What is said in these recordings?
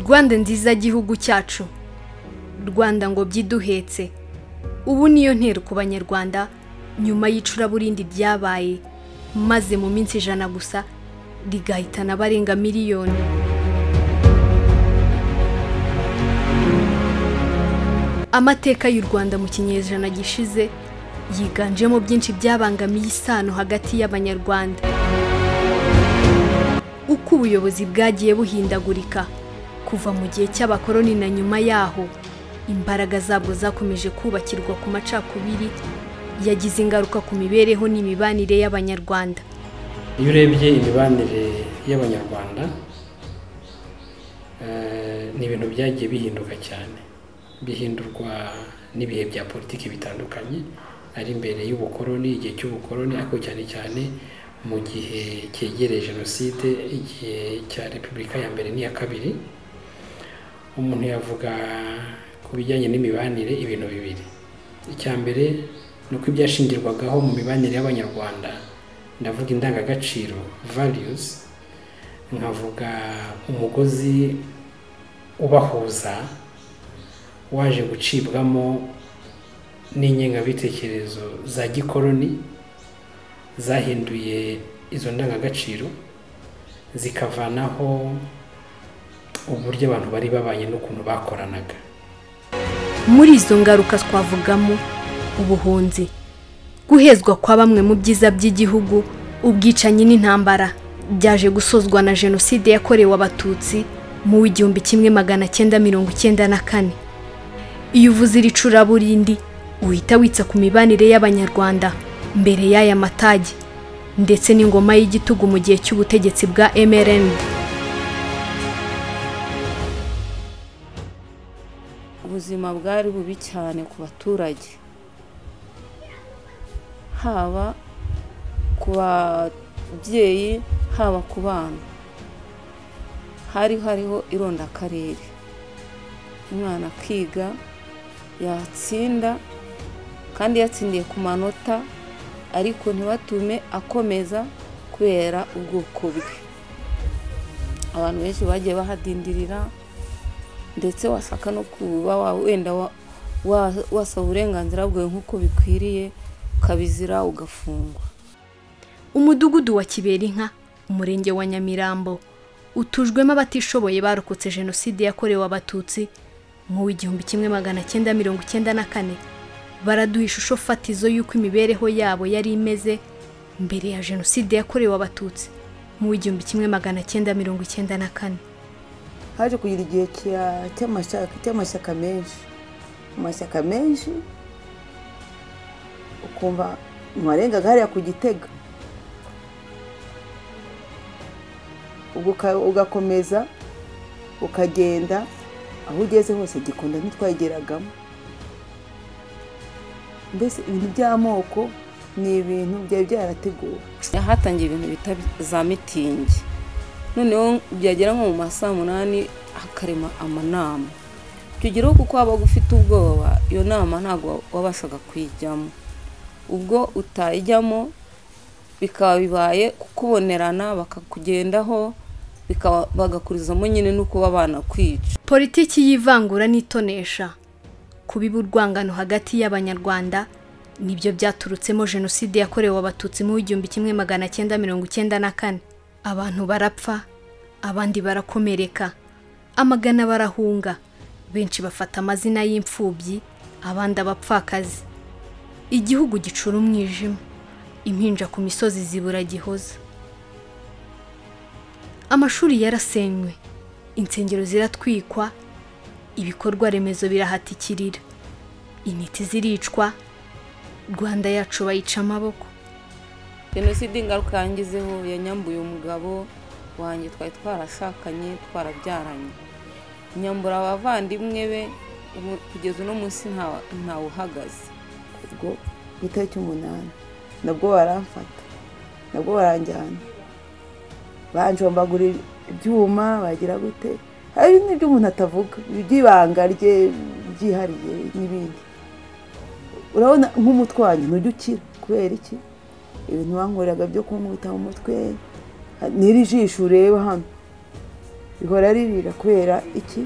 bande nziza y'igihugu cyacu rwanda ngo byiduhetse ubu niyo ntero ku banyarwanda nyuma y'icuraburindi ryabaye maze mu minsi ijana gusa rigahitana abarenga miliyoni amateka y'u rwanda mu kinyejana gishize yiganjemo byinshi byabangamiye isano hagati y'abanyarwanda uko ubuyobozi bwagiye buhindagurika kuva mu gihe cy'abakoroni na nyuma yaho imbaraga zabwo zakomeje kubakirwa ku macakubiri yagize ingaruka ku mibereho n'imibanire y'abanyarwanda iyo urebye imibanire y'abanyarwanda ni ibintu byagiye bihinduka cyane bihindurwa n'ibihe bya politiki bitandukanye ari imbere y'ubukoroni igihe cy'ubukoroni ariko cyane cyane mu gihe cyegereye jenoside igihe cya repubulika ya mbere n'iya kabiri umuntu yavuga ku bijyanye n'imibanire ibintu bibiri icya mbere ni uko ibyashingirwagaho mu mibanire y'abanyarwanda ndavuga indangagaciro variyuzi nkavuga umugozi ubahuza waje gucibwamo n'ingengabitekerezo za gikoroni zahinduye izo ndangagaciro zikavanaho uburyo abantu bari babanye n'ukuntu bakoranaga muri izo ngaruka twavugamo ubuhunzi guhezwa kwa bamwe mu byiza by'igihugu ubwicanyi n'intambara byaje gusozwa na jenoside yakorewe abatutsi mu w'igihumbi kimwe magana cyenda mirongo icyenda na kane iyo uvuze iri curaburindi uhita witsa ku mibanire y'abanyarwanda mbere y'aya matage ndetse n'ingoma y'igitugu mu gihe cy'ubutegetsi bwa mrnd ubuzima bwari bubi cyane ku baturage haba ku babyeyi haba ku bana hari hariho irondakarere umwana akiga yatsinda kandi yatsindiye ku manota ariko ntibatume akomeza kubera ubwoko bwe abantu benshi bagiye bahadindirira ndetse wasaka no kuba wenda wasaba uburenganzira bwawe nk'uko bikwiriye ukabizira ugafungwa umudugudu wa kiberinka umurenge wa nyamirambo utujwemo abatishoboye barokotse jenoside yakorewe abatutsi nk'uw'igihumbi kimwe magana cyenda mirongo icyenda na kane baraduha ishusho fatizo y'uko imibereho yabo yari imeze mbere ya jenoside yakorewe abatutsi nk'uw'igihumbi kimwe magana cyenda mirongo icyenda na kane haje kugira igihe cy'amashyaka menshi amashyaka menshi ukumva ntiwarengaga hariya ku gitega ugakomeza ukagenda aho ugeze hose gikunda ntitwageragamo mbese ibintu by'amoko ni ibintu byari byarateguwe hatangiye ibintu bita za mitingi noneho byagera nko mu ma saa munani hakarema amanama tugeraho kuko waba ufite ubwoba iyo nama ntabwo wabashaga kuyijyamo ubwo utayijyamo bikaba bibaye kukubonerana bakakugendaho bagakurizamo nyine n'uko babana kwica politiki y'ivangura n'itonesha kubiba urwangano hagati y'abanyarwanda nibyo byaturutsemo jenoside yakorewe abatutsi mu w'igihumbi kimwe magana cyenda mirongo icyenda na kane abantu barapfa abandi barakomereka amagana barahunga benshi bafata amazina y'imfubyi abandi abapfakazi igihugu gicura umwijima impinja ku misozi zibura gihoza amashuri yarasenywe insengero ziratwikwa ibikorwa remezo birahatikirira intiti ziricwa rwanda yacu bayica amaboko jenoside ingaruka yangizeho yanyambuye umugabo wanjye twari twarashakanye twarabyaranye nyambura abavandimwe be kugeza uno munsi ntawe uhagaze ubwo ku itariki umunani nabwo baramfata nabwo baranjyana banjombagura ibyuma bagira gute hari n'ibyo umuntu atavuga iby'ibanga rye byihariye n'ibindi urabona nk'umutwe wanjye ntujya ukira kubera iki ibintu bankoreraga byo kumwita mu mutwe n'iri jisho ureba hano rihora ririra kubera iki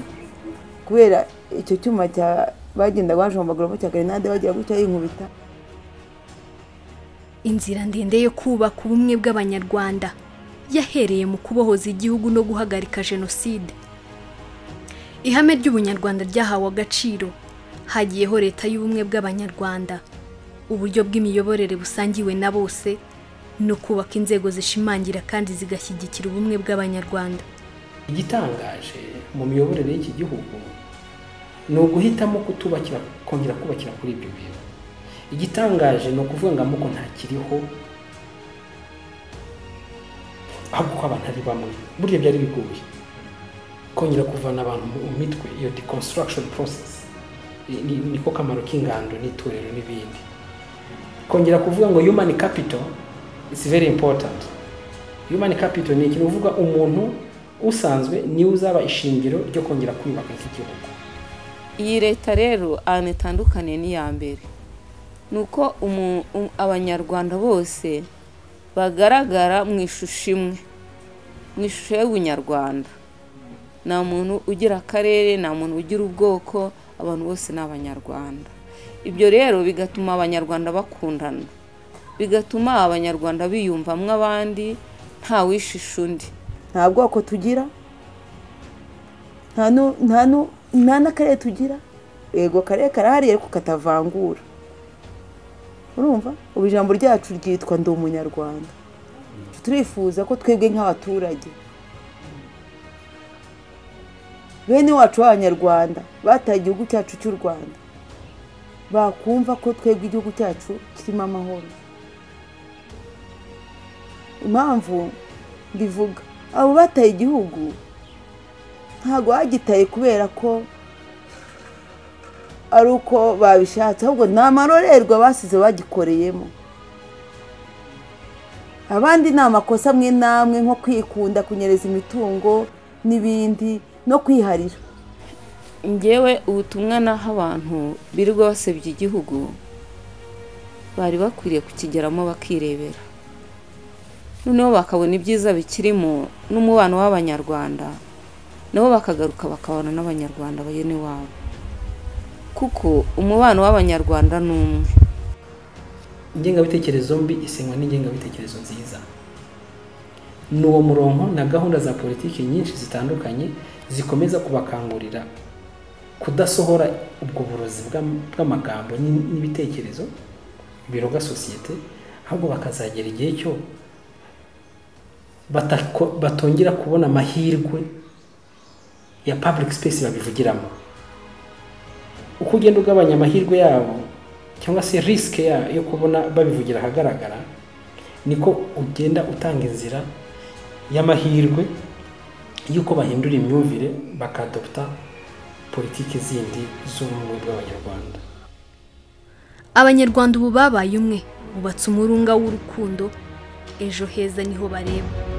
kubera icyo cyuma cya bagenda bajombaguramo cya garenade bagira gutya yinkubita inzira ndende yo kubaka ubumwe bw'abanyarwanda yahereye mu kubohoza igihugu no guhagarika jenoside ihame ry'ubunyarwanda ryahawe agaciro hagiyeho leta y'ubumwe bw'abanyarwanda uburyo bw'imiyoborere busangiwe na bose no kubaka inzego zishimangira kandi zigashyigikira ubumwe bw'abanyarwanda igitangaje mu miyoborere y'iki gihugu ni uguhitamo kutubakira kongera kubakira kuri ibyo bintu igitangaje ni ukuvuga ngo amoko ntakiriho ahubwo ko abantu ari bamwe burya byari bigoye kongera kuvana abantu mu mitwe iyo deconstruction process Ni- ni- niko kamaro k'ingando n'itorero n'ibindi kongera kuvuga ngo human capital is very important human capital ni ikintu uvuga umuntu usanzwe niwe uzaba ishingiro ryo kongera kwiyubaka nk'igihugu iyi leta rero ahantu itandukaniye n'iya mbere ni uko umu- um- abanyarwanda bose bagaragara mu ishusho imwe mu ishusho y'ubunyarwanda nta muntu ugira akarere nta muntu ugira ubwoko abantu bose ni abanyarwanda ibyo rero bigatuma abanyarwanda bakundana bigatuma abanyarwanda biyumvamo abandi ntawishisha undi nta bwoko tugira nta nu- nta nu- nta n'akarere tugira yego akarere karahari ariko katavangura urumva ubu ijambo ryacu ryitwa ndi umunyarwanda turifuza ko twebwe nk'abaturage bene wacu b'abanyarwanda bataye igihugu cyacu cy'u rwanda bakumva ko twebwe igihugu cyacu kirimo amahoro impamvu mbivuga abo bataye igihugu ntabwo bagitaye kubera ko ari uko babishatse ahubwo ni amarorerwa basize bagikoreyemo abandi ni amakosa amwe n'amwe nko kwikunda kunyereza imitungo n'ibindi no kwiharira ngewe ubutumwa naho abantu birirwa basebya igihugu bari bakwiriye kukigeramo bakirebera noneho bakabona ibyiza bikirimo n'umubano w'abanyarwanda nabo bakagaruka bakabana n'abanyarwanda bene wabo kuko umubano w'abanyarwanda ni umwe ingengabitekerezo mbi isenywa n'ingengabitekerezo nziza ni uwo murongo na gahunda za politiki nyinshi zitandukanye zikomeza kubakangurira kudasohora ubwo burozi bw'am- bw'amagambo n'in- n'ibitekerezo biroga sosiyete ahubwo bakazagera igihe cyo batako- batongera kubona amahirwe ya public space babivugiramo uko ugenda ugabanya amahirwe yabo cyangwa se risike ya- yo kubona babivugira ahagaragara niko ugenda utanga inzira y'amahirwe y'uko bahindura imyumvire bakadopta politiki zindi z'ubumwe bw'abanyarwanda abanyarwanda ubu babaye umwe bubatse umurunga w'urukundo ejo heza niho bareba